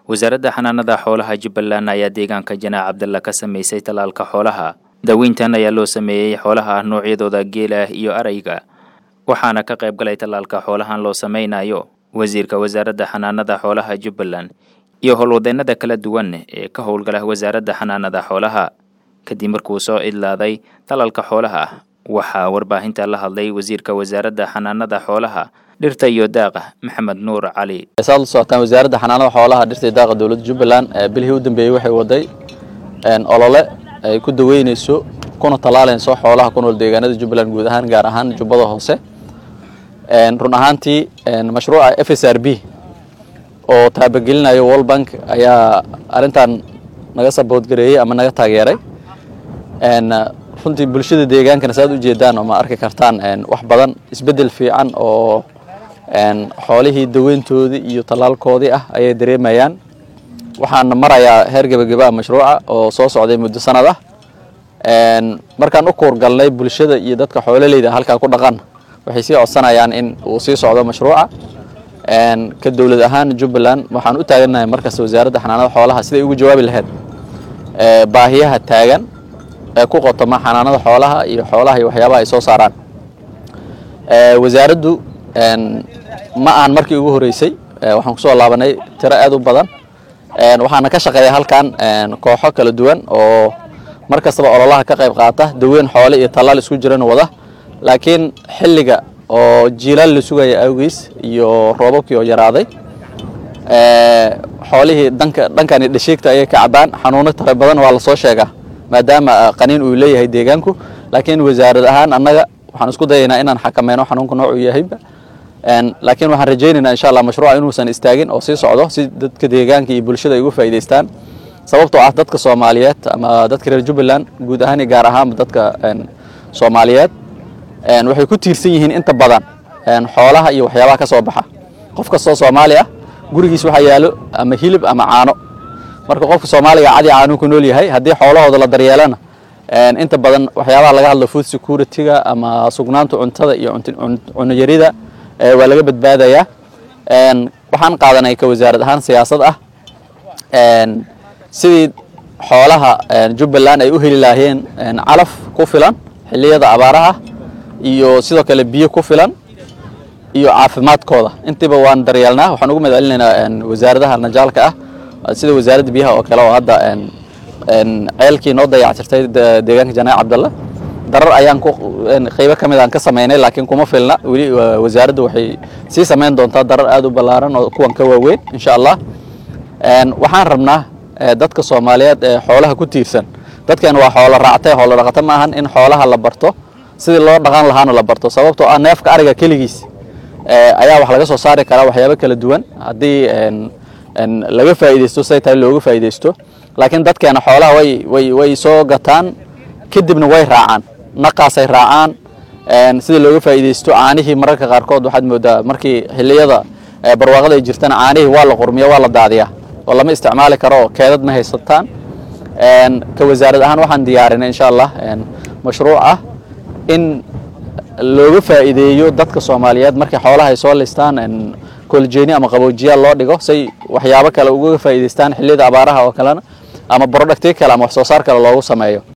wasaaradda xanaanada xoolaha jubbaland ayaa deegaanka janaac cabdalla ka sameysay tallaalka xoolaha daweyntan ayaa loo sameeyey xoolaha noocyadooda geela iyo arayga waxaana ka qayb galay tallaalka xoolahan loo sameynayo wasiirka wasaaradda xanaanada xoolaha jubbaland iyo howlwadeennada kala duwan ee ka howlgala wasaaradda xanaanada xoolaha kadib markuu soo idlaaday tallaalka xoolaha waxaa warbaahinta la hadlay wasiirka wasaaradda xanaanada xoolaha dhirta iyo daaqa maxamed nuur cali saad la socotaan wasaaradda xanaanada xoolaha dhirta iyo daaqa dowladda jubbaland bilihii u dambeeyey waxay waday olole ay ku daweyneyso kuna tallaalayso xoolaha ku nool deegaanada jubbaland guud ahaan gaar ahaan jubbada hoose run ahaantii mashruuca f s r b oo taabagelinayo world bank ayaa arrintan naga saboodgareeyey ama naga taageeray runtii bulshada deegaankana saaad ujeedaan oo ma arki kartaan wax badan isbeddel fiican oo xoolihii daweyntoodii iyo tallaalkoodii ah ayay dareemayaan waxaana marayaa heer gebageba mashruuca oo soo socday muddo sanad ah markaan u kuurgalnay bulshada iyo dadka xoololeyda halkaa ku dhaqan waxay sii codsanayaan in uu sii socdo mashruuca ka dowlad ahaan jubbaland waxaan u taagannahay markasta wasaaradda xanaanada xoolaha siday ugu jawaabi lahayd baahiyaha taagan ee ku qotoma xanaanada xoolaha iyo xoolaha iyo waxyaabaha ay soo saaraan wasaaraddu ma aan markii ugu horeysay waxaan kusoo laabanay tiro aad u badan waxaana ka shaqeeya halkan kooxo kala duwan oo mar kastaba ololaha ka qayb qaata daweyn xoole iyo tallaal isku jiran wada laakiin xilliga oo jiilaal la sugaya awgiis iyo roobabkii oo yaraaday xoolihii danka dhankani dhasheegta ayay ka cabaan xanuuno tara badan waa lasoo sheegaa maadaama qaniin uu leeyahay deegaanku laakiin wasaarad ahaan annaga waxaan isku dayaynaa inaan xakameyno xanuunka noocuu yahayba laakiin waxaan rajaynaynaa insha allah mashruuca inuusan istaagin oo sii socdo si dadka deegaanka iyo bulshada ay uga faa'idaystaan sababtoo ah dadka soomaaliyeed ama dadka reer jubbaland guud ahaan iyo gaar ahaanba dadka soomaaliyeed waxay ku tiirsan yihiin inta badan xoolaha iyo waxyaabaha ka soo baxa qof kastoo soomaali ah gurigiis waxaa yaalo ama hilib ama caano marka qofka soomaaliga cadi caanuu ku nool yahay haddii xoolahooda la daryeelana inta badan waxyaabaha laga hadlo food security-ga ama sugnaanta cuntada iyo cunayarida waa laga badbaadayaa waxaan qaadanay ka wasaarad ahaan siyaasad ah sidii xoolaha jubbaland ay u heli lahaayeen calaf ku filan xilliyada abaaraha iyo sidoo kale biyo ku filan iyo caafimaadkooda intiiba waan daryeelnaa waxaan ugu mahad celinaynaa wasaaradaha najaalka ah sida wasaaradda biyaha oo kale oo hadda ceelkii noo dayactirtay deegaanka janaac cabdalla darar ayaan ku qaybo ka mid aan ka samaynay laakiin kuma filna weli wasaaraddu waxay sii samayn doontaa darar aad u ballaaran oo kuwan ka waaweyn insha allah waxaan rabnaa dadka soomaaliyeed ee xoolaha ku tiirsan dadkan waa xoolo raactay xoolo dhaqato ma ahan in xoolaha la barto sidii loo dhaqan lahaana la barto sababtoo ah neefka ariga keligiis ayaa wax laga soo saari karaa waxyaabo kala duwan haddii laga faa'iidaysto siday tahay looga faa'iidaysto laakiin dadkeena xoolaha way way way soo gataan kadibna way raacaan naqaasay raacaan sida looga faa'iidaysto caanihii mararka qaarkood waxaad moodaa markii xilliyada barwaaqada ay jirtana caanihii waa la qurmiya waa la daadiyaa oo lama isticmaali karo keedad ma haysataan ka wasaarad ahaan waxaan diyaarinay insha allah mashruuc ah in looga faa'iideeyo dadka soomaaliyeed markay xoolaha ay soo listaan koljeeni ama qaboojiyaal loo dhigo say waxyaabo kale uga faa'iidaystaan xilliyada abaaraha oo kalena ama brodhacti kale ama wax soo saar kale loogu sameeyo